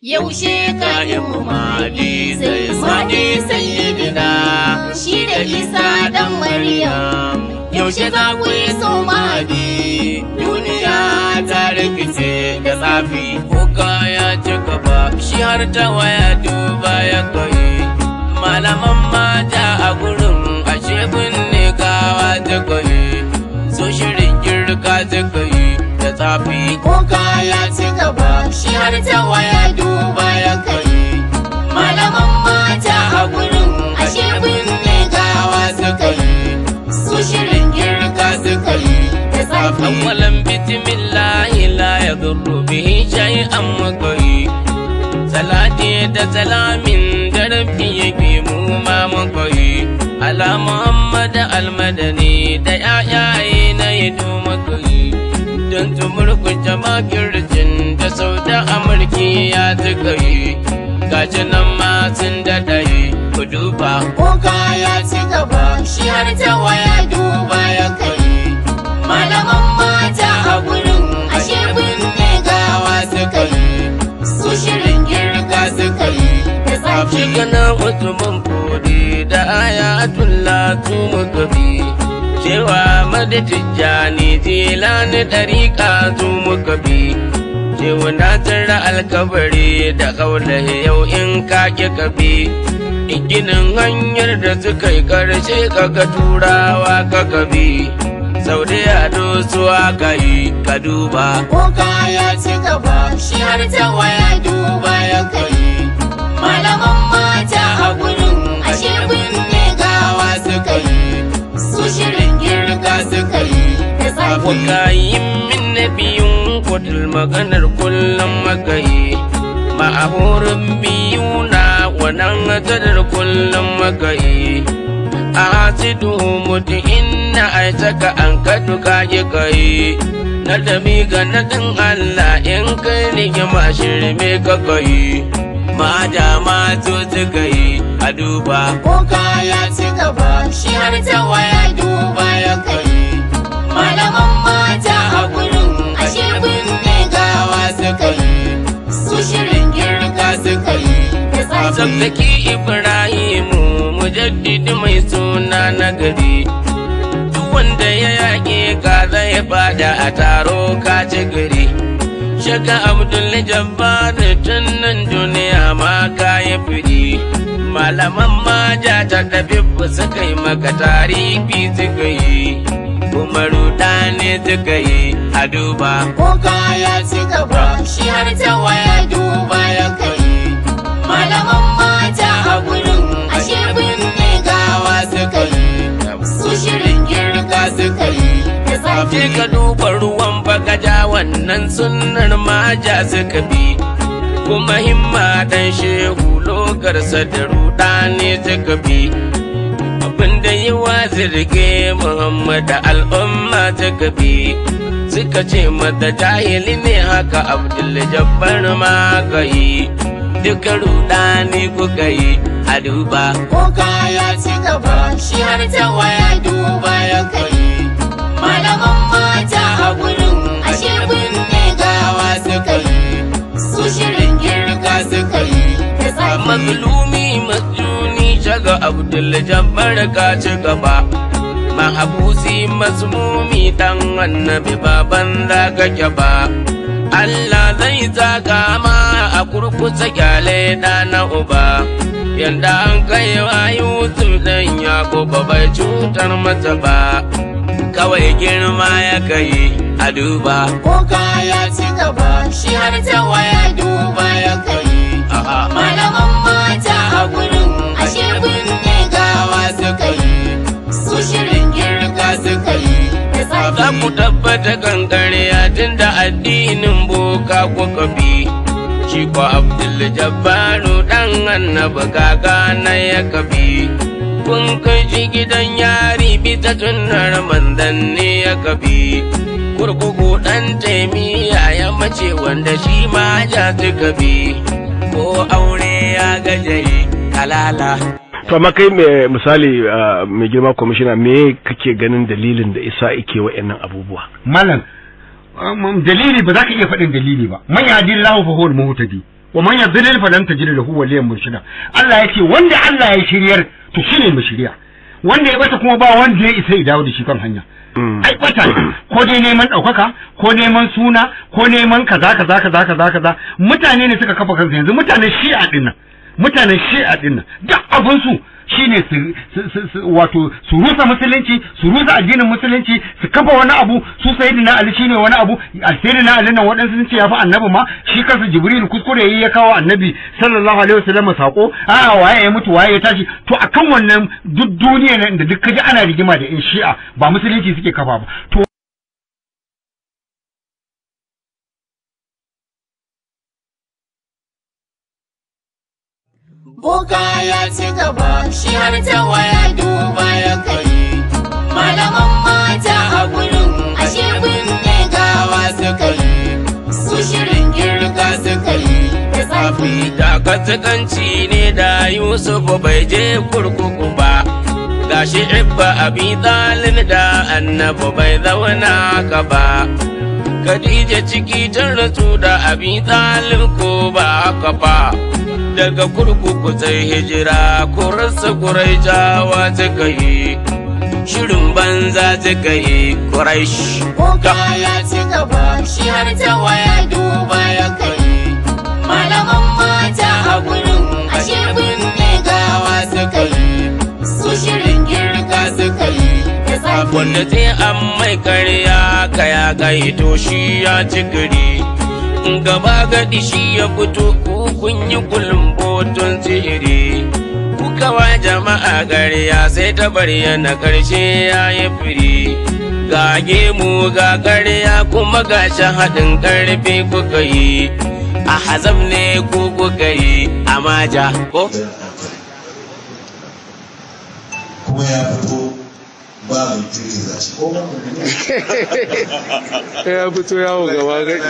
yaushe ka yi Mahdi zai sani sayyidina shi da isa dan maryam yaushe za ku yi so Mahdi duniya ta rikice da tsafi kuka ya ci gaba shi har ta waya duba ya kai malaman mata a gurin ashe binne gawa ta kai so shirin girka ta kai da tsafi kuka ya ci gaba shi har ta waya duba ya kai malaman mata a gurin ashe binne gawa suka yi su shirin girka suka yi da tsafi أولا بسم الله لا يضر به شيئا مكوي صلاتي da salamin da rabbi yake mu ma makoyi ala muhammad almadani da yayaye na yado makoyi don tumurkunce makircin da sau da amurki ya tuka yi gashi nan ma sun daɗaye ku duba kuka ya ci gaba shi har ta waya duba ya kai malaman mata a gurin ashe binne gawa suka yi su shirin girka suka yi da tsafi Shigana mutumin kodi da ayatullah tu muka bi cewa mada tijjani jilani ɗariƙa tu muka bi cewa na tara alkabari da kaulahi yau in ka ki ka bi ginin hanyar da suka yi ƙarshe kaga turawa ka bi sau da yado su aka yi ka duba kuka ya ci gaba shi har ta waya duba ya kai malaman mata a gurin ashe binne gawa suka yi su shirin girka suka yi da tsafi Wakayin min na biyun kudul maganar kullum magayi ma'ahurin biyu na wannan gadar kullum magayi a hasidu mutu inna a saka an kadu kaji kai na dami ga nadin Allah in kai rigima shirme ka kai ma da ma to suka yi a duba kuka ya ci gaba shi har ta waya duba ya kai malaman mata a gurin ashe binne gawa suka yi su shirin girka suka yi da tsafi Zazzaki Ibrahimu mujaddidi mai suna na gari duk wanda ya yaƙe ka zai fada a taro ka ci gari Shaka Abdul Jabbar tun nan duniya ma ka yi firi malaman maja ta tafi suka yi maka tarihi suka yi kuma rudani suka yi a duba kuka ya ci gaba shi har ta waya duba ya kai malaman mata a gurin ashe binne gawa suka yi su shirin girka suka yi da tsafi Je ka duba ruwan bagaja wannan sunnar maja suka bi kuma himma dan shehu logarsa da ruɗa ne suka bi abinda yi wa zirge muhammad al'umma suka bi suka ce mata jahili ne haka abdul jabbar ma ka yi duka ruɗa ne kuka yi a duba kuka ya ci gaba shi har ta waya duba ya kai malaman mata a gurin ashe binne gawa suka yi su shirin girka suka yi da tsafi mazlumi masjuni shaga abdul jabbar ka ci gaba mahabusi mazmumi dan annabi baban zaka ba Allah zai zaka ma a kurkusa kyale da na uba yanda an kai wa Yusuf dan Yakubu bai cutar masa ba kawai girma ya kai a duba kuka ya ci gaba shi har ta waya duba ya kai Aha. malaman mata a gurin ashe binne gawa suka yi su shirin girka suka yi da za tsafi ku tabbata kankare tun da addinin boka kuka bi shi ko abdul jabbaru dan annabi gaga na ya kabi kun kai shi gidan yari bisa tunnar manzanni ya kabi kurkuku dan taimiya ya mace wanda shi ma ja suka bi ko aure ya gajaye kalala to amma kai mai misali ah, mai girma kwamishina me kake ganin dalilin da isa ike wa'annan abubuwa malam um, dalili ba za ka iya faɗin dalili ba man yadin lahu fa huwal muhtadi wa man yadlil falan tajid lahu waliyan murshida Allah yake wanda Allah ya shiryar to shine mu shirya wanda ya bata kuma ba wanda ya isa ya dawo da shi kan hanya ai bata ne ko dai neman ɗaukaka ko neman suna ko neman kaza kaza kaza kaza kaza mutane ne suka kafa kansu yanzu mutanen shi'a din nan mutanen shi'a din nan duk abin su shine su su- su- su- wato su rusa musulunci su rusa addinin musulunci su kafa wani abu su sayyidina ali shine wani abu sayyidina ali nan waɗansu sun ce ya fi annabi ma shi kansa jibril kuskure yayi ya kawo annabi sallallahu alaihi wasallam sako a waye ya mutu waye ya tashi to akan wannan duk duniya nan da duk kaji ana rigima da yan shi'a ba musulunci suke kafa ba to Boka ya ci gaba shi har ta waya duba ya kai Malaman mata a gurin ashe binne gawa suka yi Su shirin girka suka yi da tsafi Dakatakanci ne da Yusuf bai je kurkuku ba. Gashi Ibba abi dalin da annabi bai zauna ka ba. Khadija ciki ta rasu da abi dalin ko ba haka ba. Daga kurkuku sai hijira kurarsa kurai jawa suka yi. Shirin banza suka yi Quraish. Boka ya ci gaba shi har ta waya duba ya kai Malaman mata a gurin ashe binne gawa suka yi Su shirin girka suka yi da tsafi wanda sai an mai karya kaya kai to shi ya ci gari gaba gadi shi ya fito ku kun yi botun sihiri kuka wa jama'a karya sai ta bayyana karshe ya yi firi ga gemu ga karya kuma ga haɗin karfi kuka yi a hazam ne ku kuka yi a maja ko kuma ya fito ba mai girgiza shi ko ba ya fito yawo gaba gadi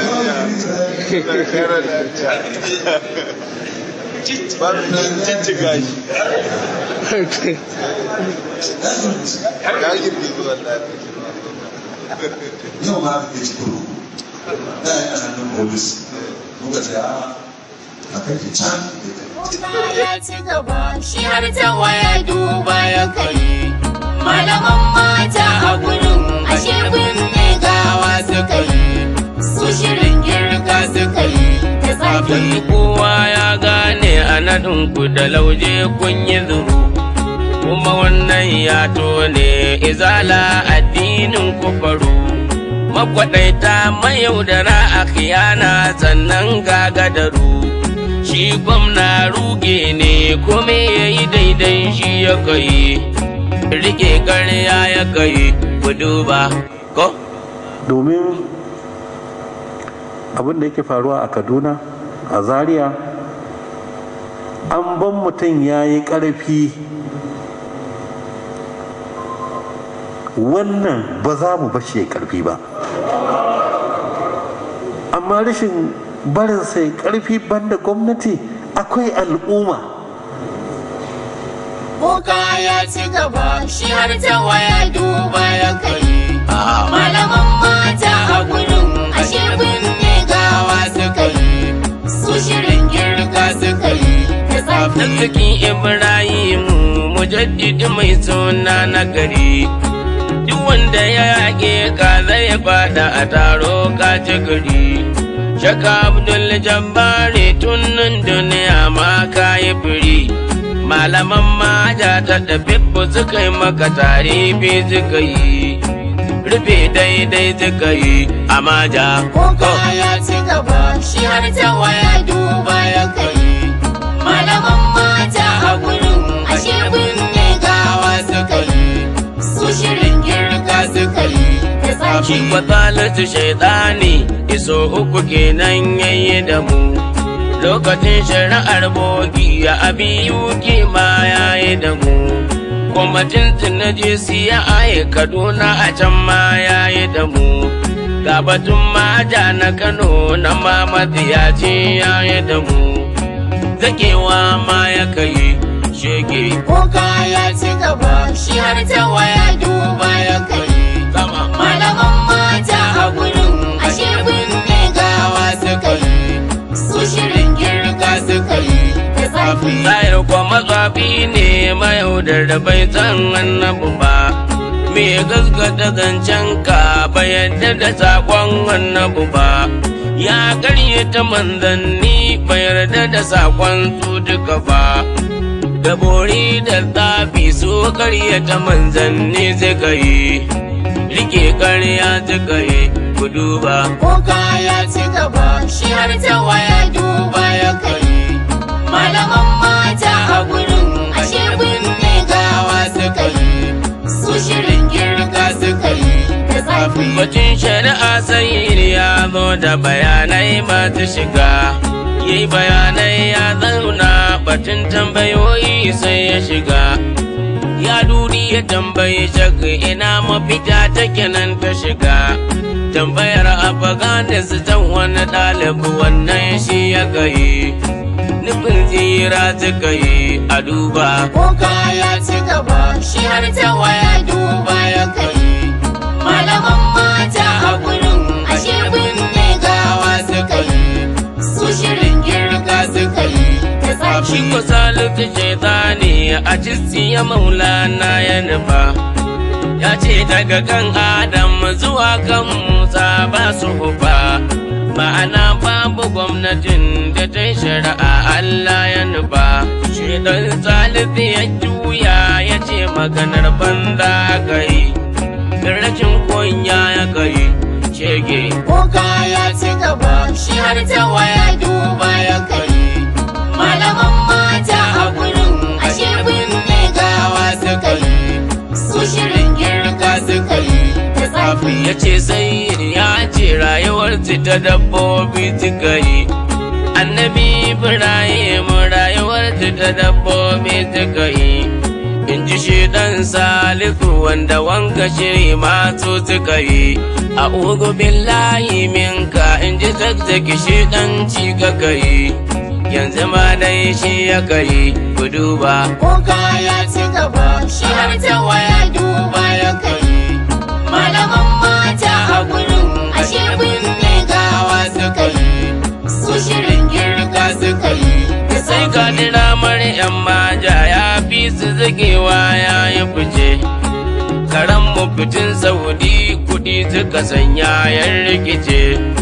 yau ma aka kai cikuru da ya ana nan polis muka ce a a kai ki can Boka ya ci gaba shi har ta waya duba ya kai Malaman mata a gurin ashe binne gawa suka yi Su shirin girka suka yi da tsafi Kai kowa ya gane a naɗinku da lauje kun yi zuru, kuma wannan ya tone izala addinin ku faru. Makwaɗaita mayaudara a khiyana sannan gagadaru. Shi gwamna ruge ne kome ya yi daidai shi ya kai, rike ƙarya ya kai, ku duba, ko? domin abin da yake faruwa a kaduna a zaria an ban mutum ya yi ƙarfi wannan ba za mu bashi ya ƙarfi ba amma rashin barin sai ƙarfi banda gwamnati akwai al'umma Boka ya ci gaba shi har ta waya duba ya kai Malaman mata a gurin ashe binne gawa suka yi Su shirin girka suka yi da tsafi Arzikin Ibrahimu mujaddidi mai suna na gari. Duk wanda ya yaƙe ka zai fada a taro ka ci gari. Shaka Abdul Jabbari tun nan duniya ma ka yi firi. Malaman maja ta tafi suka yi maka tarifi suka yi. Rufe daidai suka yi a maja. Boka ya ci gaba shi har ta waya duba ya kai Malaman mata a gurin ashe binne gawa suka yi Su shirin girka suka yi da tsafi Shi kwatsalatu shaidani iso uku kenan yayi da mu. Lokacin shari'ar bogi ya abiyu ma yayi da mu. Kwamitin tunaji siya aye Kaduna a can ma yayi da mu. Ga batun maja na Kano na mamadi ya ce yayi da mu. Zakewa ma ya kai shege. Boka ya ci gaba shi har ta waya duba ya kai Sama. Malaman mata a gurin ashe binne gawa suka yi Su shirin girka tsafi Zahir kwa matsafi ne mayaudar da bai san annabu ba. Me gaskata zancen ka ba yadda da sakon annabu ba. Ya karyata manzanni ba yarda da sakon su duka ba. Da bori da tsafi su karyata manzanni suka yi. Rike karya suka yi ku duba. Boka ya ci gaba shi har ta waya duba ya kai Malaman mata a gurin ashe binne gawa suka yi Su shirin girka suka yi da tsafi Batun shari'a sai ya zo da bayanai masu shiga. Yi bayanai ya zauna batun tambayoyi sai ya shiga. Ya duri ya tambayi shaka ina mafita take nan ta shiga. Tambayar Afghanistan wani ɗalibi wannan shi ya gayi. Nufin tsira suka yi a duba. Boka ya ci gaba shi har ta waya duba ya kai Malaman mata a gurin ashe binne gawa suka yi Su shirin girka suka yi da tsafi Shi ko salisu shaitani a cisti ya maulana ya nufa. Ya ce daga kan Adam zuwa kan Musa ba su hufa. Ma'ana babu gwamnatin da ta yi shari'a Allah ya nufa. Shaitan salisu ya juya ya ce maganar banza ka yi. Rashin kunya ya kai shege. Boka ya ci gaba shi har ta waya duba ya kai Malaman mata a gurin ashe binne gawa suka yi Su shirin girka suka yi da tsafi ya ce sai ya ce rayuwar ta dabbobi suka yi annabi ibrahim rayuwar ta dabbobi suka yi in ji shi dan salisu wanda wanka shiri masu suka yi a ugu billahi minka in ji zazzaki shi dan ci ka yi yanzu ma dai shi ya kai ku duba Boka ya ci gaba shi har ta waya duba ya kai Malaman mata a gurin ashe binne gawa suka yi Su shirin girka suka yi da sai ka tsafi dira yan maja ya fi su zagewa ya yi fice karan mafitin saudi kudi suka sanya yan rikice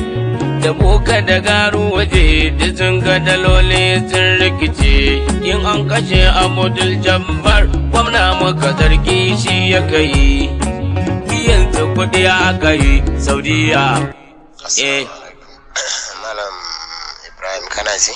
da boka da garu waje da sun ga daloli sun rikice in an kashe abudul jabbar gwamna maka sarki shi ya kai biyan su kudi aka yi saudiya eh Malam Ibrahim kana ji?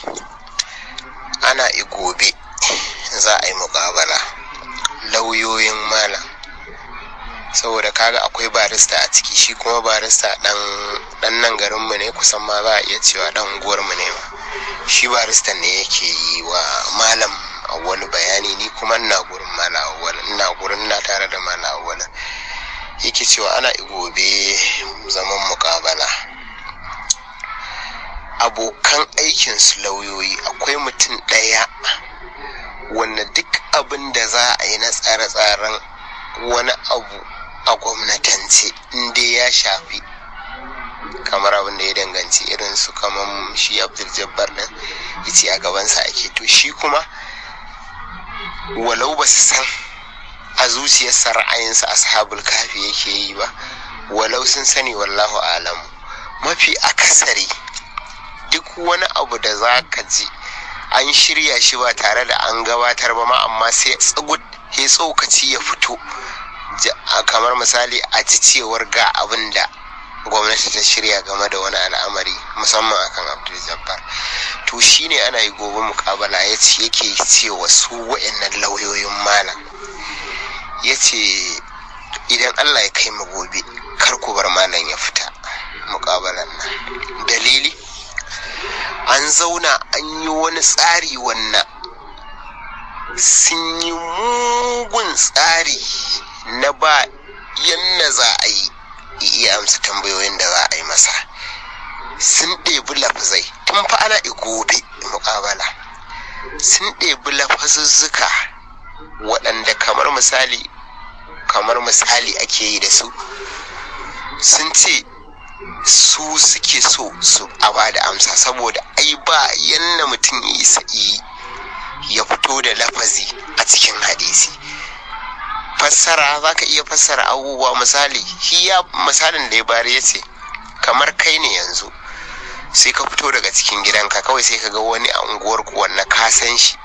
Ana gobe za a yi muƙabala lauyoyin malam. Saboda kaga akwai barista a ciki shi kuma barista dan dan nan garinmu ne kusan ma za a iya cewa dan unguwarmu ne ma. Shi barista ne yake yi wa malam wani bayani ni kuma ina gurin malam awwal ina gurin ina tare da malam awwal yake cewa ana gobe zaman muƙabala. abokan aikinsu lauyoyi akwai mutum ɗaya wanda duk abin da za a yi na tsare-tsaren wani abu a gwamnatance inda ya shafi kamar abin da ya danganci irin su kamar shi abdul jabbar din yace a gabansa ake to shi kuma walau ba su san a zuciyarsa ra'ayinsa ashabul kafi yake yi ba walau sun sani wallahu alamu mafi akasari duk wani abu da za ka ji an shirya shi ba tare da an gabatar ba ma amma sai tsugut ya tsokaci ya fito kamar misali a ji cewar ga abin da gwamnati ta shirya game da wani al'amari musamman akan abdul jabbar to shine ana yi gobe mukabala ya ce yake cewa su wa'annan lauyoyin malam ya ce idan allah ya kai mu gobe kar ku bar malam ya fita mukabalan nan dalili an zauna an yi wani tsari wannan sun yi mugun tsari na ba yanna za a yi iya amsa tambayoyin da za a yi masa sun ɗebi lafazai tun fa ana gobe muƙabala sun ɗebi lafazuzzuka waɗanda kamar misali kamar misali ake yi da su sun ce su suke so su a ba da amsa saboda ai ba yanna mutum ya isa yi fito da lafazi a cikin hadisi fassara za ka iya fassara abubuwa misali shi ya misalin da ya bari ya ce kamar kai ne yanzu sai ka fito daga cikin gidanka kawai sai ka ga wani a unguwarku wanda ka san shi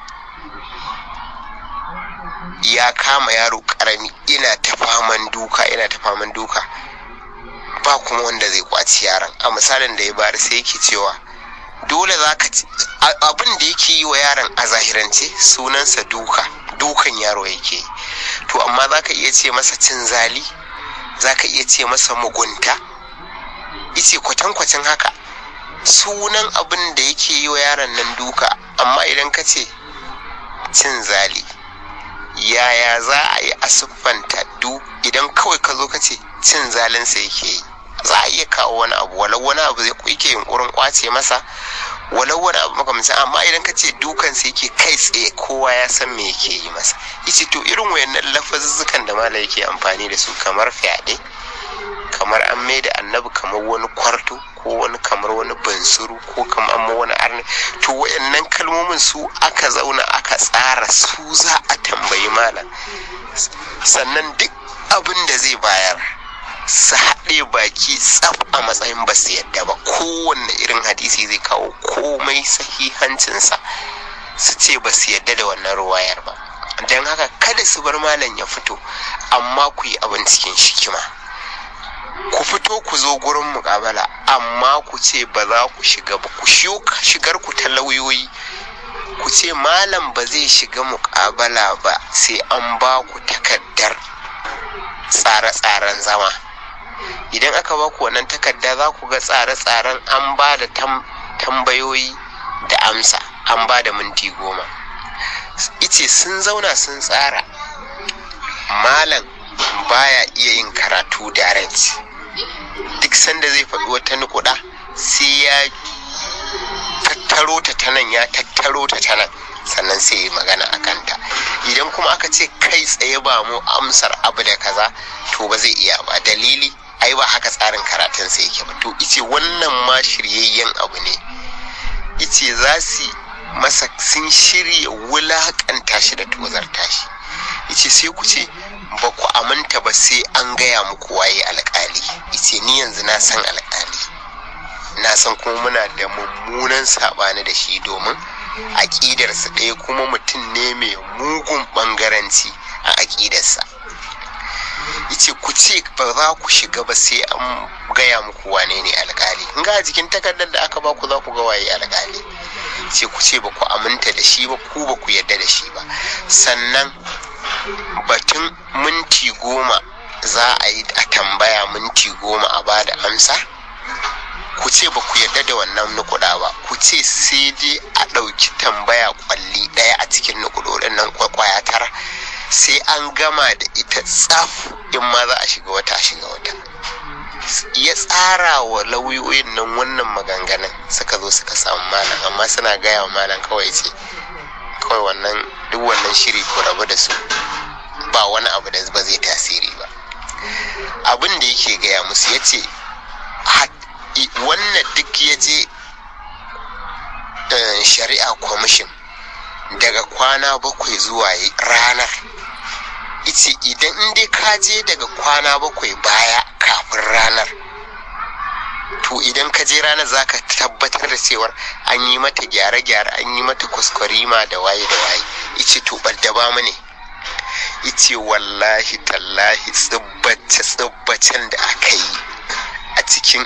ya kama yaro karami ina ta faman duka ina ta faman duka ba kuma wanda zai kwaci yaron a misalin da ya bari sai yake cewa dole za ka abin da yake yi wa yaron a zahirance sunansa duka dukan yaro yake yi to amma za ka iya ce masa cin zali za ka iya ce masa mugunta ice kwatankwacin haka sunan abin da yake yi wa yaron nan duka amma idan ka ce cin zali yaya za a yi a siffanta du idan kawai ka zo ka ce cin zalinsa yake yi za a iya kawo wani abu walau wani abu zai yake yunkurin kwace masa walau wani abu makamancin amma idan ka ce dukansa yake kai tsaye kowa ya san me yake yi masa yace to irin wayannan lafazuzzukan da mala yake amfani da su kamar fyaɗe kamar an mai da annabi kamar wani kwarto ko wani kamar wani bansuru ko kamar an wani arni to wayannan kalmomin su aka zauna aka tsara su za a tambayi malam sannan duk abin da zai bayar su haɗe baki tsaf a matsayin ba su yadda ba kowanne irin hadisi zai kawo komai sahihancinsa su ce ba su yadda da wannan ruwayar ba don haka kada su bar malam ya fito amma ku yi abin cikin shikima ku fito ku zo gurin mukabala amma ku ce ba za ku shiga ba ku shigar ku ta lauyoyi ku ce malam ba zai shiga mukabala ba sai an ba ku takardar tsare-tsaren zama idan aka ba ku wannan takarda za ku ga tsare-tsaren an ba da tambayoyi da amsa an ba da minti goma ice sun zauna sun tsara malam baya iya yin karatu direct duk sanda zai faɗi wata nukuda sai ya tattaro ta ta nan ya tattaro ta ta nan sannan sai yi magana a kanta idan kuma aka ce kai tsaye ba mu amsar abu da kaza to ba zai iya ba dalili ai ba haka tsarin karatun sai yake ba to ice wannan ma shiryayyen abu ne ice za su masa sun shirya wulakanta shi da tozarta shi ice sai ku ce ba ku aminta ba sai an gaya muku waye alkali ice ni yanzu na san alkali na san kuma muna da mummunan saɓani da shi domin aƙidarsa ɗaya kuma mutum ne mai mugun ɓangaranci a aƙidarsa yace ku ce ba za ku shiga ba sai an gaya muku wane ne alkali in ga jikin takardar da aka ba ku za ku ga waye alkali ce ku ce ba ku aminta da shi ba ku ba ku yarda da shi ba sannan batun minti goma za a yi a tambaya minti goma a ba da amsa ku ce ba ku yarda da wannan nukuda ba ku ce sai dai a ɗauki tambaya kwalli ɗaya a cikin nukudodin nan kwakwaya tara sai an gama da ita tsaf in ma za a shiga wata a shiga wata ya tsara wa lauyoyin nan wannan maganganun suka zo suka samu malam amma suna gaya wa malam kawai ce kawai wannan duk wannan shiri ko rabu da su ba wani abu da ba zai tasiri ba abin da yake gaya musu ya ce wannan duk ya je shari'a kwamishin daga kwana bakwai zuwa ranar ice idan in dai ka je daga kwana bakwai baya kafin ranar to idan ka je ranar za ka tabbatar da cewar an yi mata gyare-gyare an yi mata kuskurima da waye da waye ice to ba mu ne ice wallahi tallahi tsibbace tsibbacen da aka yi a cikin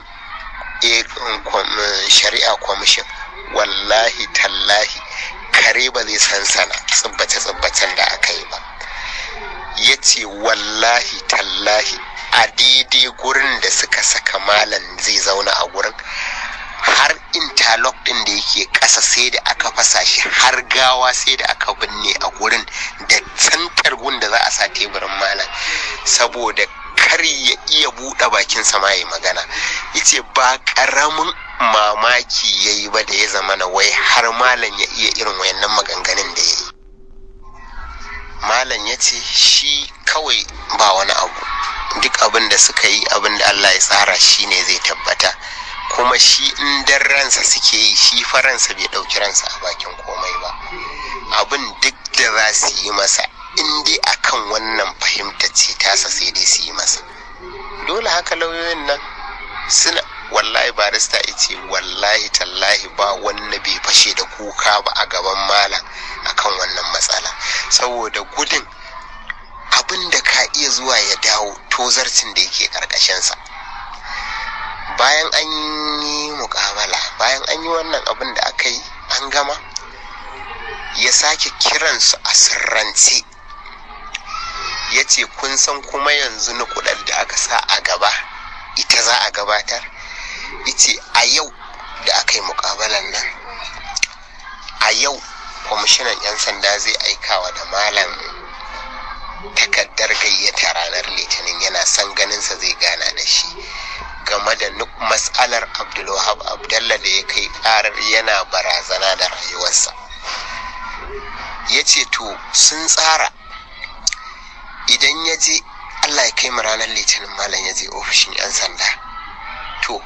shari'a kwamishin wallahi tallahi kare ba zai sansana tsibbace-tsibbacen da aka yi ba ya ce wallahi tallahi a daidai gurin da suka saka malam zai zauna a gurin har interlock din da yake ƙasa sai da aka fasa shi har gawa sai da aka binne a gurin da santar gun da za a sa teburin malam saboda kar ya iya buɗe bakin sama ya magana yace ba ƙaramin mamaki ya yi ba da ya zama na wai har malam ya iya irin wayannan maganganun da ya yi malam ya ce shi kawai ba wani abu duk abin da suka yi abin da Allah ya tsara shi ne zai tabbata kuma shi in dan ransa suke yi shi faransa bai ɗauki ransa a bakin komai ba abin duk da za su yi masa in dai akan wannan fahimta ce tasa sai dai su yi masa dole haka lauyoyin nan suna wallahi barista ce wallahi tallahi ba wanda bai fashe da kuka ba a gaban malam akan wannan matsala saboda gudun abin da ka iya zuwa ya dawo tozarcin da yake karkashinsa bayan an yi mukamala bayan an yi wannan abin da aka yi an gama ya sake kiransu a sirrance ya ce kun san kuma yanzu na kudar da aka sa a gaba ita za a gabatar ice a yau da aka yi mukabalan nan a yau kwamishinan 'yan sanda zai aikawa da malam takaddar gayyata ranar litinin yana son ganinsa zai gana da shi game da nuk matsalar abdulwahab abdallah da ya kai karar yana barazana da rayuwarsa ya ce to sun tsara idan ya je allah ya kai mu ranar litinin malam ya je ofishin 'yan sanda to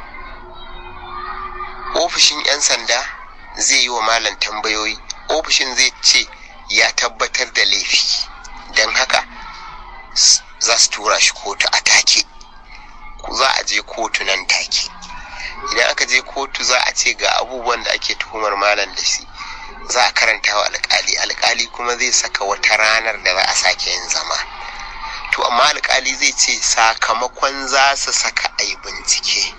ofishin 'yan sanda zai yi wa malam tambayoyi ofishin zai ce ya tabbatar da laifi don haka za su tura shi kotu a take za a je kotu nan take idan aka je kotu za a ce ga abubuwan da ake tuhumar malam da shi za a karanta wa alkali alkali kuma zai saka wata ranar da za a sake yin zama to amma alkali zai ce sakamakon za su saka a yi bincike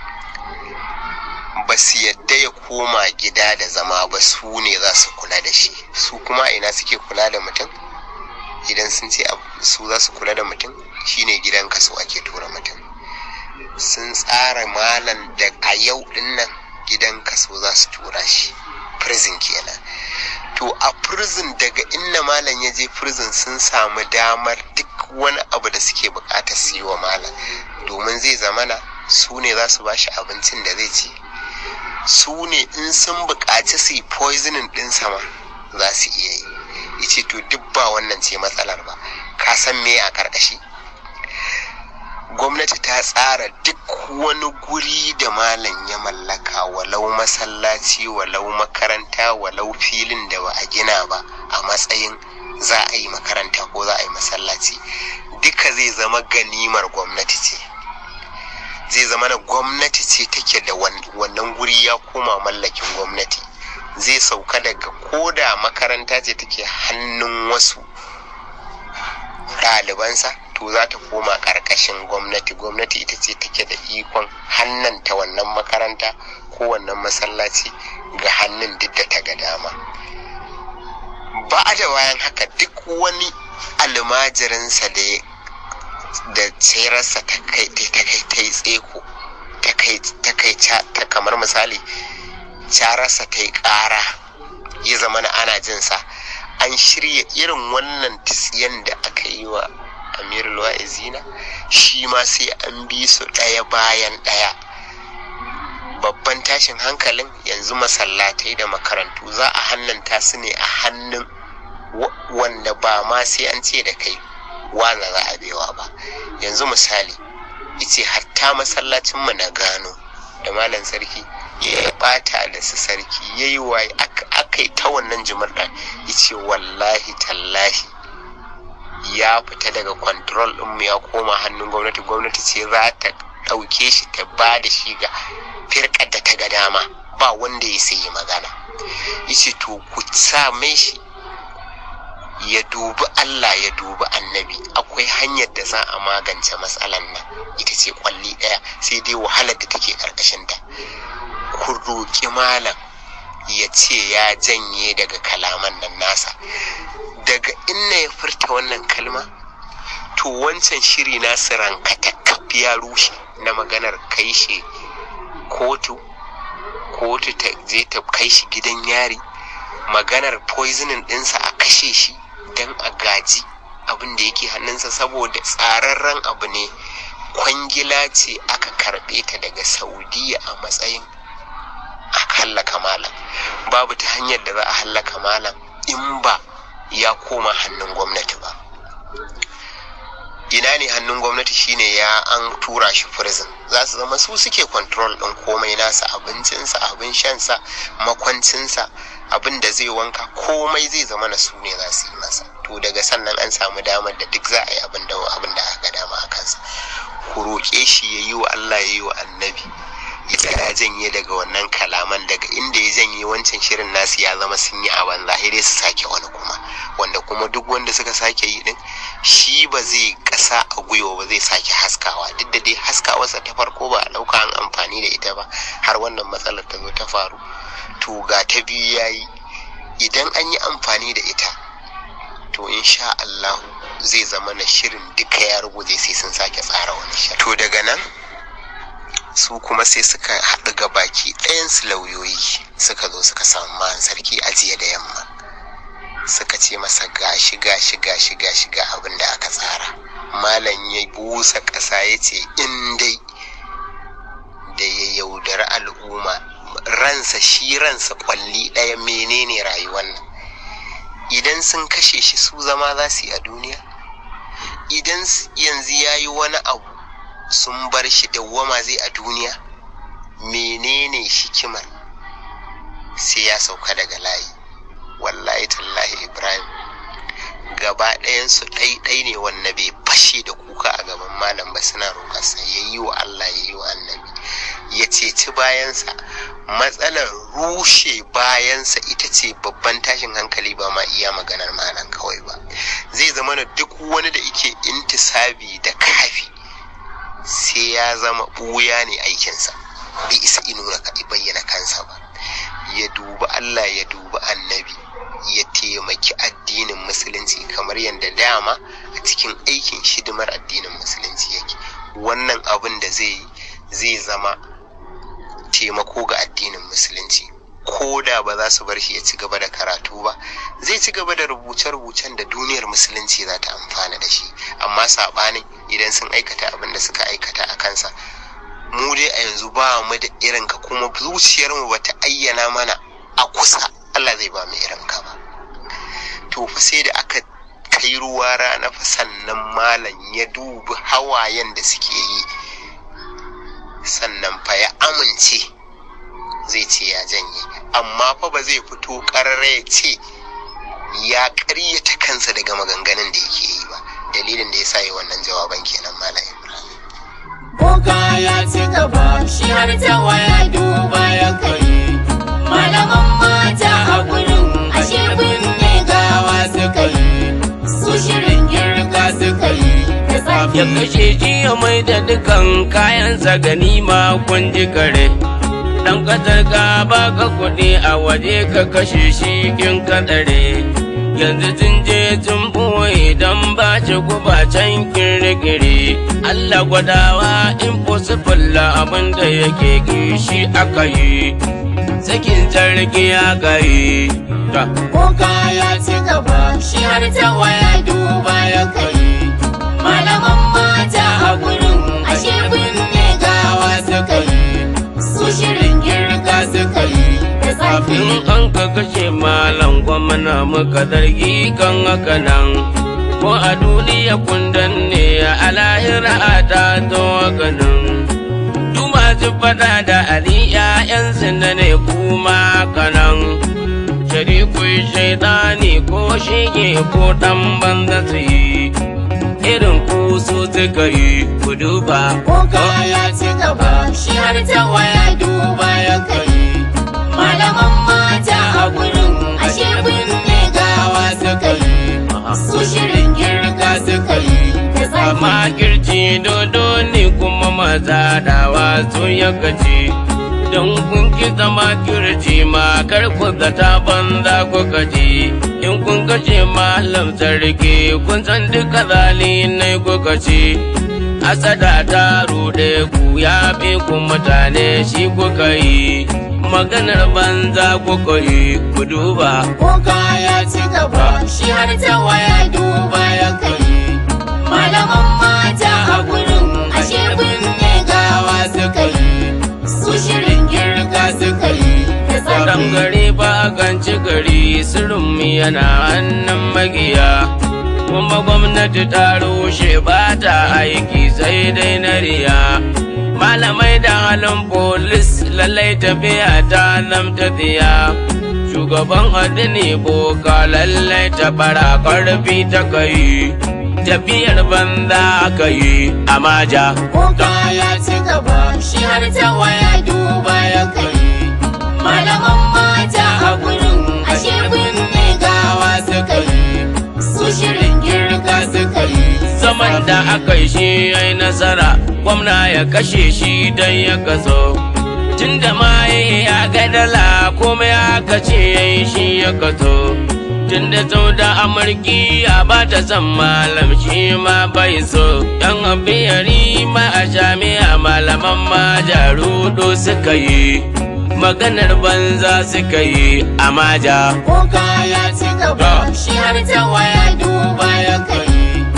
ba su yadda ya koma gida da zama ba su ne za su kula da shi su kuma ina suke kula da mutum idan sun ce su za su kula da mutum shine gidan kaso ake tura mutum sun tsara malam da a yau dinnan gidan kaso za su tura shi prison kenan to a prison daga inna malam ya je prison sun samu damar duk wani abu da suke bukata su yi wa malam domin zai zamana su ne za su bashi abincin da zai ci su ne in sun buƙaci su yi poisoning ɗin sama za su iya yi yace to duk ba wannan ce matsalar ba ka san me a karkashi gwamnati ta tsara duk wani guri da malam ya mallaka walau masallaci walau makaranta walau filin da ba a gina ba a matsayin za a yi makaranta ko za a yi masallaci duka zai zama ganimar gwamnati ce zai zama na gwamnati ce take da wannan guri ya koma mallakin gwamnati zai sauka daga koda makaranta ce take hannun wasu ɗalibansa to za ta koma ƙarƙashin gwamnati gwamnati ita ce take da ikon hannanta wannan makaranta ko wannan masallaci ga hannun duk da ta ga dama ba da bayan haka duk wani almajirinsa da ya da tsirarsa ta kai ta kai ta yi tseko ta kai ta kai ta kamar misali cararsa ta yi ƙara ya zama na ana jinsa an shirya irin wannan tsiyan da aka yi wa amirul wa'izina shi ma sai an bi su ɗaya bayan ɗaya babban tashin hankalin yanzu masallatai da makarantu za a hannanta su ne a hannun wanda ba ma sai an ce da kai wana za a bewa ba yanzu misali ice hatta masallacinmu na gano da malam sarki ya bata da su sarki ya yi waye aka yi ta wannan jimar ice wallahi tallahi ya fita daga control ɗinmu ya koma hannun gwamnati gwamnati ce za ta ɗauke shi ta ba da shi ga firkar da ta ga dama ba wanda ya sayi magana yace to ku sa mai shi ya dubi Allah ya dubi annabi akwai hanyar da za a magance matsalan nan ita ce kwalli ɗaya sai dai wahalar da take ƙarƙashinta ku roƙi malam ya ce ya janye daga kalaman nan nasa daga inna ya furta wannan kalma to wancan shiri nasu rankata ya rushe na maganar kai shi kotu kotu ta je ta kai shi gidan yari maganar poisoning ɗinsa a kashe shi don a gaji abin da yake hannunsa saboda tsararren abu ne kwangila ce aka karɓe ta daga saudiya a matsayin a hallaka malam babu ta hanyar da za a hallaka malam in ba ya koma hannun gwamnati ba ina ne hannun gwamnati shine ya an tura shi prison za su zama su suke control ɗin komai nasa abincinsa abin shansa makwancinsa abin da zai wanka komai zai zama na su ne za su yi masa to daga sannan an samu damar da duk za a yi abin da abin da aka dama a kansa ku roƙe shi ya yi wa Allah ya yi wa annabi ya janye daga wannan kalaman daga inda ya janye wancan shirin nasu ya zama sun yi a banza sai dai su sake wani kuma wanda kuma duk wanda suka sake yi din shi ba zai kasa a gwiwa ba zai sake haskawa duk da dai haskawarsa ta farko ba a ɗauka an amfani da ita ba har wannan matsalar ta zo ta faru to ga ta biyu ya yi idan an yi amfani da ita to insha Allah zai zama na shirin duka ya ruguje sai sun sake tsara wani shirin to daga nan su kuma sai suka haɗu ga baki ɗayansu lauyoyi suka zo suka samu man sarki a jiya da yamma suka ce masa gashi gashi gashi gashi ga abin da aka tsara malam ya busa ƙasa ya ce in dai da ya yaudari al'umma ransa shi ransa kwalli ɗaya menene rayuwar nan idan sun kashe shi su zama za su yi a duniya idan yanzu ya yi wani abu sun bar shi dawwama zai a duniya menene hikimar sai ya sauka daga layi wallahi tallahi ibrahim gaba ɗayansu ɗaiɗai ne wanda bai fashe da kuka a gaban malam ba suna roƙarsa ya yi wa allah ya yi wa annabi ya ceci bayansa matsalar rushe bayansa ita ce babban tashin hankali ba ma iya maganar malam kawai ba zai zama na duk wani da ike intisabi da kafi sai ya zama ɓuya ne aikinsa bai isa inuna ka bayyana kansa ba ya dubi Allah ya dubi annabi ya taimaki addinin musulunci kamar yadda dama a cikin aikin shidimar addinin musulunci yake wannan abin da zai yi zai zama taimako ga addinin musulunci ko da ba za su bar shi ya ci gaba da karatu ba zai ci gaba da rubuce-rubucen da duniyar musulunci za ta amfana da shi amma saɓanin idan sun aikata abin da suka aikata a kansa mu dai a yanzu ba mu da irin ka kuma zuciyarmu ba ta ayyana mana a kusa Allah zai ba mu irin ka ba to fa sai da aka kai ruwa rana fa sannan malam ya dubi hawayen da suke yi sannan fa ya amince zai ce ya janye amma fa ba zai fito ƙarara ya ce ya ƙaryata kansa daga maganganun da yake yi ba dalilin da ya sa yi wannan jawaban kenan malam ibrahim Boka ya ci gaba shi har ta waya duba ya kai malaman mata a gurin ashe binne gawa suka yi su shirin girka suka yi da tsafi ya kashe shi ya mai da dukan kayansa ganima kun ji kare dan kasar ka baka kuɗi a waje ka kashe shi kin kadare yanzu sun je sun ɓoye don ba shi guba can kirkiri Allah gwadawa impossible abin da yake kishi aka yi sakin sarki aka yi ta Boka ya ci gaba shi har ta waya duba ya kai malaman mata a gurin ashe binne gawa suka yi su shirin girka suka yi da tsafi in an ka kashe malam gwamna muka zargi kan haka nan ko a duniya kundan ne a lahira ta zo ganin du masu fada da ali ƴaƴansu na ne kuma kanan sharikun shaidani ko shige ko dan banza su yi irin ku su suka yi ku duba Boka ya ci gaba shi har ta waya duba ya kai malaman mata a gurin ashe binne gawa suka yi su shirin girka suka yi da tsafi amma kirci dodo ne kuma maza dawa sun ya gaci don kun ki zama kirci ma kar ku zata banza ku gaji in kun kashe malam sarki kun san duka zali ne ku gaci asada ta rude ku ya bi ku mutane shi kuka yi maganar banza kuka yi ku duba Boka ya ci gaba shi har ta waya duba ya kai malaman mata a gurin ashe binne gawa suka yi su shirin girka suka yi da Dan tsafi gari ba kan ci gari sirrin yana hannun magiya kuma gwamnati ta rushe ba ta aiki sai dai na riya malamai da halin polis lallai tafiya ta zamta tsiya shugaban addini boka lallai ta bara karfi ta kai tafiyar banza aka yi a maja Boka ya ci gaba shi har ta waya duba ya kai Malaman mata a gurin ashe binne gawa suka yi Su shirin girka suka yi zaman da aka yi shi ya yi nasara gwamna ya kashe shi don ya kaso tun da maye ya ga dala kuma ya kace ya yi shi ya kaso tun da sau da amurki ya ba ta san malam shi ma bai so yan abiyari ma a jami'a malaman ma jarudo suka yi maganar banza suka yi a maja Boka ya ci gaba shi har ta waya duba ya kai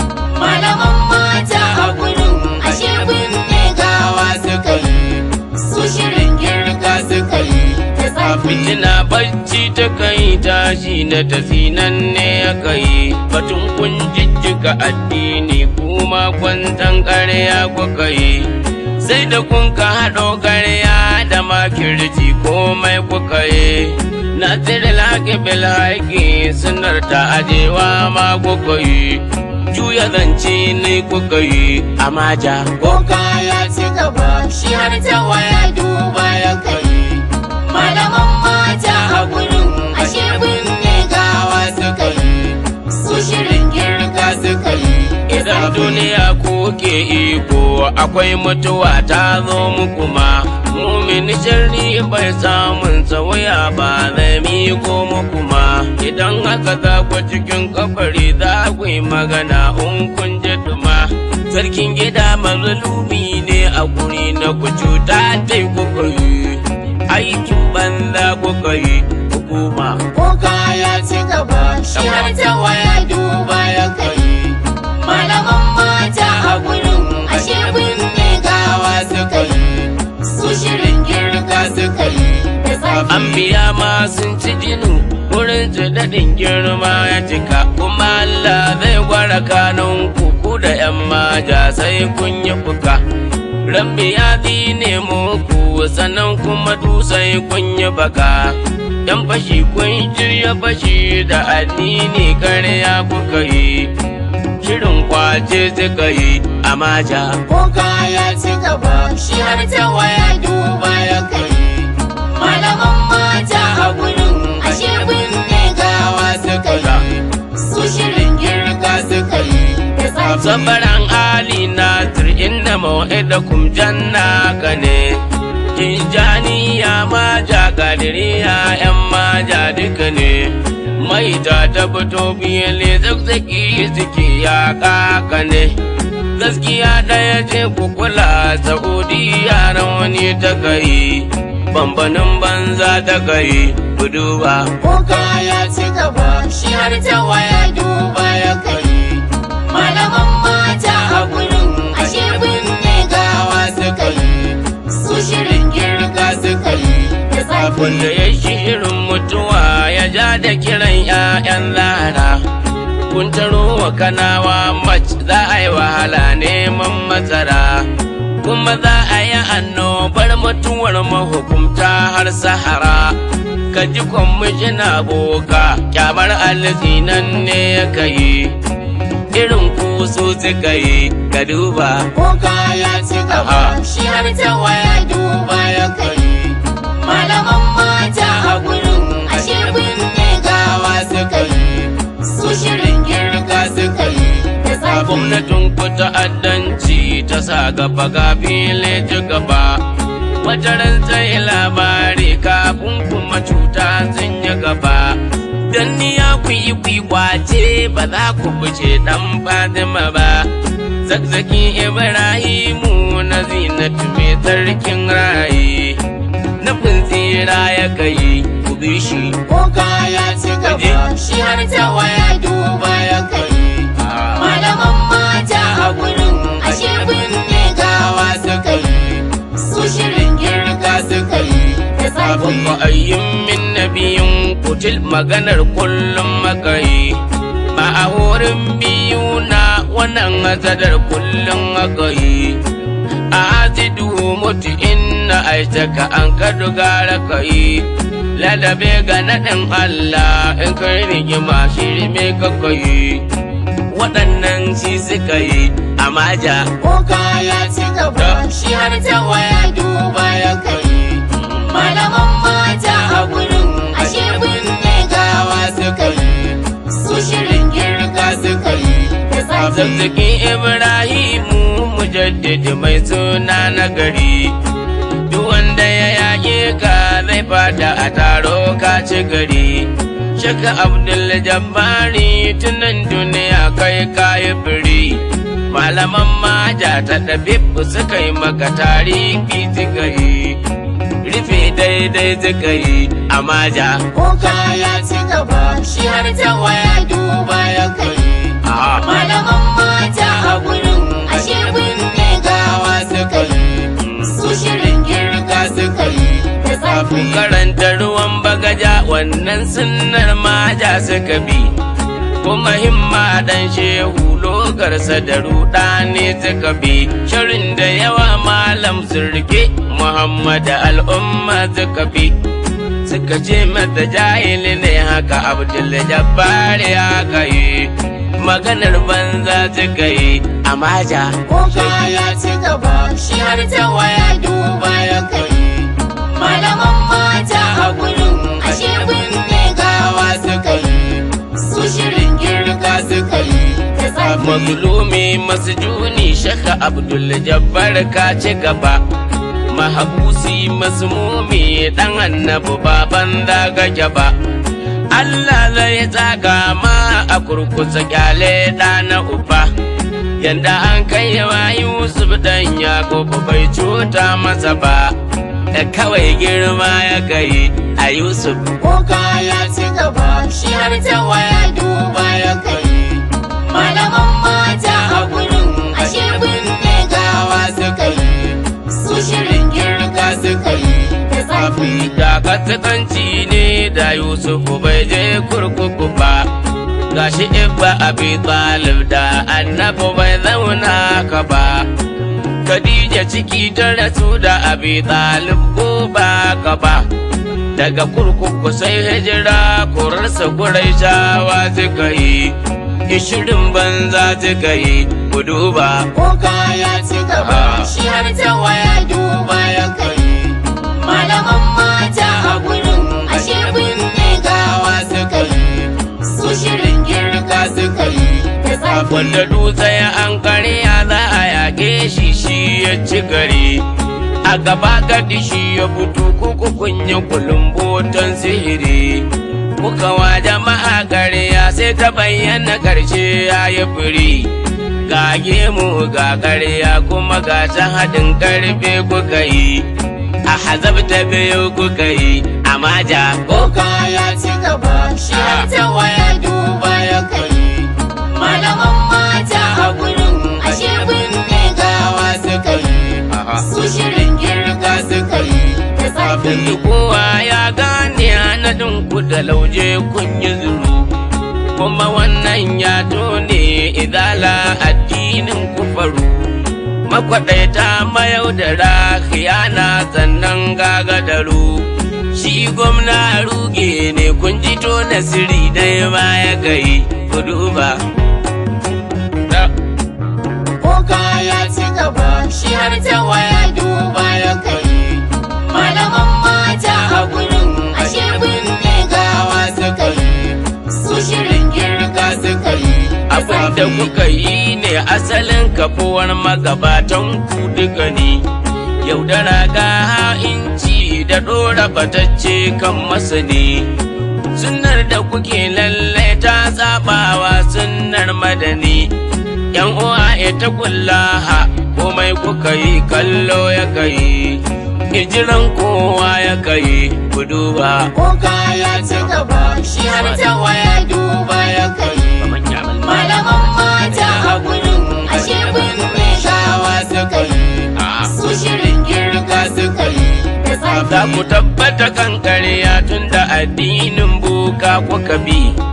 Malaman mata a gurin ashe binne gawa suka yi Su shirin girka suka yi ta tsafi fitina bacci ta kai tashi na tasinan ne ya kai batun kun jijjiga addini kuma kwantan ƙarya kuka yi sai da kun ka haɗo ƙarya da makirci komai kuka yi na tsere laƙi bil haƙi sunar ta ajewa ma kuka yi juya zance ne kuka yi a maja Boka ya ci gaba shi har ta waya duba ya kai Malaman mata a gurin ashe binne gawa suka yi Su shirin girka suka yi Idan duniya kuke iko akwai mutuwa ta zo muku ma Mumin sharri bai samun sauya ba zai miko muku ma Idan haka za ku cikin kabari za ku yi magana in kun ji duma Sarkin gida mazalumi ne a guri na ku cuta ta kuka yi Aikin banza kuka yi hukuma Boka ya ci gaba shi har ta waya duba ya kai Malaman mata a gurin ashe binne gawa suka yi Su shirin girka suka yi da tsafi An biya ma sun ci jinu wurin su daɗin girma ya cika kuma Allah zai gwara kanun kuku da ‘yan maja sai kun yi fuka. Rabbi ya ne muku sannan kuma sai kun yi baka. ‘Yan fashi kun shirya fashi da addini karya kuka yi. Shirin kwace suka yi a maja. Boka ya ci gaba shi har ta waya duba ya kai Malaman mata a gurin ashe binne gawa suka yi Su shirin girka suka yi da tsafi Sabaran Ali Nasir inna mau'idakum janna ka ne. Tijjaniya maja gadiriya ‘yan maja duka ne. Mai ta ta fito biyale zakzaki suke ya kaka ne. Gaskiya ɗaya ce kukula Saudiya wani ta kai. Bambanin banza ta kai buduba. Boka ya ci gaba shi har ta waya duba ya kai Malaman mata a gurin ashe binne gawa suka yi Su shirin girka suka yi da tsafi wanda ya shirin mutuwa ya ja da kiran 'ya'yan lara kun taro wa kanawa mac za a yi wahala neman matsara kuma za a yi annobar mutuwar mahukumta har sahara ka ji kwamishina boka kyamar nan ne ya kai irin kusu suka yi ka duba Boka ya ci gaba shi har ta waya duba ya kai Malaman mata a gurin ashe binne gawa suka yi Su shirin girka suka yi da tsafi gwamnatin ku ta'addanci ta sa gaba ga fili ci gaba wata ran sai labari kafin kuma cuta sun yi gaba dan ni ya ku yi kwace ba za ku fice dan fatima ba zakzaki ibrahimu na zinatu mai sarkin rayi nufin tsira ya kai ku bi shi Boka ya ci gaba shi har ta waya duba ya kai Malaman mata a gurin ashe binne gawa suka yi Su shirin girka suka yi da tsafi Abin ma'ayyin min nabiyin kutil maganar kullum makayi ba a wurin biyu na wannan hasadar kullum aka yi a azidu mutu inna aishaka an ka dogara ka yi ladabe ga naɗin Allah in kai rigima shirme ka yi waɗannan shi suka yi a maja Boka ya ci gaba shi har ta waya duba ya kai Malaman mata a gurin ashe binne gawa suka yi Su shirin girka suka yi da tsafi zazzaki Ibrahimu mujaddidi mai suna na gari duk wanda ya yaƙe ka zai fada a taro ka ci gari Shaka Abdul Jabbari tunan duniya kai kayi biri malaman maja ta ɗabi'u suka yi maka tarihi suka yi rufe daidai suka yi a maja Boka ya ci gaba shi har ta waya duba ya kai Malaman mata a gurin ashe binne gawa suka yi Su shirin girka suka yi da tsafi karanta ruwan bagaja wannan sunnar maja suka bi kuma himma dan shehu logarsa da ruɗa ne suka bi shirin da yawa malam surke muhammad al'umma suka bi suka ce mata jahili ne haka abdul jabbar ya kai maganar banza suka yi a maja Boka ya ci gaba shi har ta waya duba ya kai Malaman mata a gurin ashe binne gawa suka yi Su shirin girka suka yi da tsafi mazlumi masjuni shaka abdul jabbar ka ci gaba mahabusi masmumi dan annabi baban daga gaba Allah zai tsaga ma a kurkusa kyale da na uba yanda an kai wa Yusuf dan Yakubu bai cuta masa ba da kawai girma ya kai a Yusuf Boka ya ci gaba shi har ta waya duba ya kai Malaman mata a gurin ashe binne gawa suka yi Su shirin girka suka yi da tsafi da katsakanci ne da Yusufu bai je kurkuku ba gashi ibba abi talib da annabi bai zauna ka ba Khadija ciki ta rasu da abi talib ko ba ka ba daga kurkuku sai hijira kurarsa gurai shawa suka yi ishirin banza suka yi ku duba Boka ya ci gaba shi har ta waya duba ya kai Malaman mata a gurin ashe binne gawa suka yi Su shirin girka suka yi da tsafi wanda dutse ya an karya za a yaƙe shi shi ya ci gari a gaba gadi shi ya fito kuku kunya kulumbotan sihiri kuka wa jama'a karya sai ta bayyana karshe ya yi firi ga gemu ga karya kuma ga ta haɗin karfe kuka yi a hazabta biyu kuka yi a maja Boka ya ci gaba shi har ta waya duba ya kai Malaman mata a gurin ashe binne gawa suka yi Su shirin girka suka yi da tsafi yanzu kowa ya gane hanadin ku da lauje kun yi zuru kuma wannan ya tone idala addinin ku faru makwaɗaita mayaudara khiyana sannan gagadaru shi gwamna ruge ne kun ji tona siri dai ma ya kai ku duba Boka ya ci gaba shi har ta waya duba ya kai Malaman mata a gurin ashe binne gawa suka yi Su shirin girka suka yi da abin da tsafi kuka yi ne asalin kafuwar magabatan ku duka ne yaudara ga ha'inci da ɗora batacce kan masani sunnar da kuke lalle ta tsabawa sunnar madani yan uwa ita kullaha komai kuka yi kallo ya kai hijiran kowa ya kai ku duba Boka ya ci gaba shi har ta waya duba ya kai Malaman mata a gurin ashe binne gawa suka yi Su shirin girka suka yi da za tsafi ku tabbata kan ƙarya tun da addinin buka kuka bi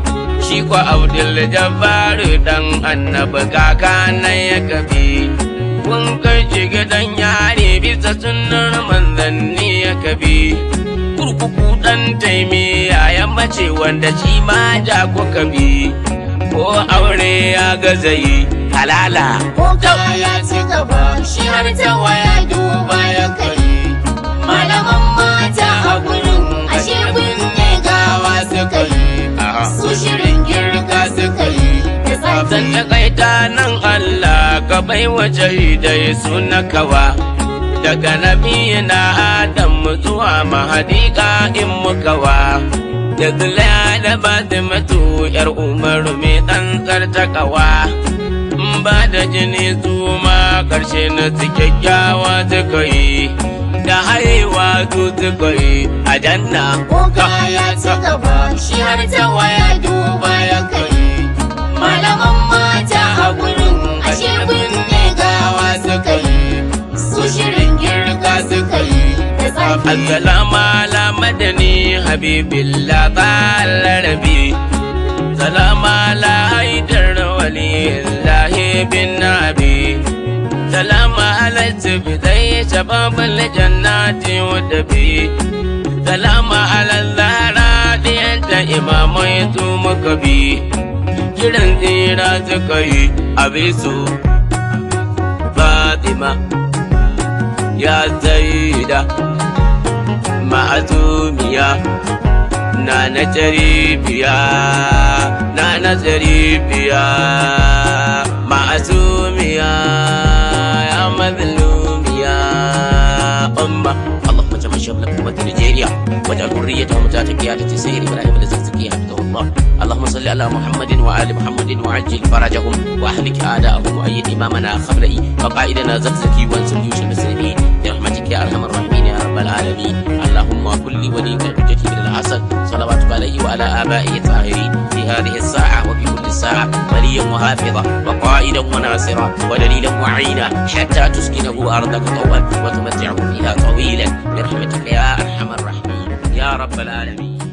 shi kwa abdul jabbaru dan annabi kaka na ya kabi kun kai shi gidan yare bisa sunnar manzanni ya kabi kurkuku dan taimiya ya mace wanda shi ma ja kuka bi ko aure ya gaza yi halala Boka ya ci gaba shi har ta waya duba ya kai Malaman mata a gurin ashe binne gawa suka yi Su shirin girka suka yi da Zan tsafi takaita nan Allah ka bai wa dai suna kawa daga nabi na Adam zuwa mahadika in mukawa daga da Fatimatu yar Umar mai tsantsar takawa in ba da jini su ma karshe na su kyakkyawa suka yi da haihuwa su suka yi a janna Boka ya ci gaba shi har ta waya duba ya kai Malaman mata a gurin ashe binne gawa suka yi Su shirin girka suka yi da tsafi Assalamu ala madani habibillah balarabi Salamu ala haidar waliyillahi bin nabi Salamu ala tibidai shababal jannati wadabi Salamu ala zara diyanta imamai su muka bi Kiran tsira suka yi abisu Fatima ya zaida ma'azumiya na na jaribiya na na jaribiya ma'azumiya ya mazlumiya umma اللهم اجعل شمل أمة نيجيريا واجعل ذريتهم ذات قيادة سير إبراهيم الزكزكي حفظه الله اللهم صل على محمد وآل محمد وعجل فرجهم وأهلك أعداءهم وأيد إمامنا خبرئي وقائدنا زكزكي وانصر جيوش المسلمين برحمتك يا أرحم الراحمين يا رب العالمين اللهم كل وليك الحجة بن الحسن صلواتك عليه وعلى آبائه الطاهرين في هذه الساعة وفي كل ساعة وليا وحافظا وقائدا وناصرا ودليلا معينا حتى تسكنه أرضك طوعا وتمتعه فيها طويلا برحمتك يا أرحم الراحمين يا رب العالمين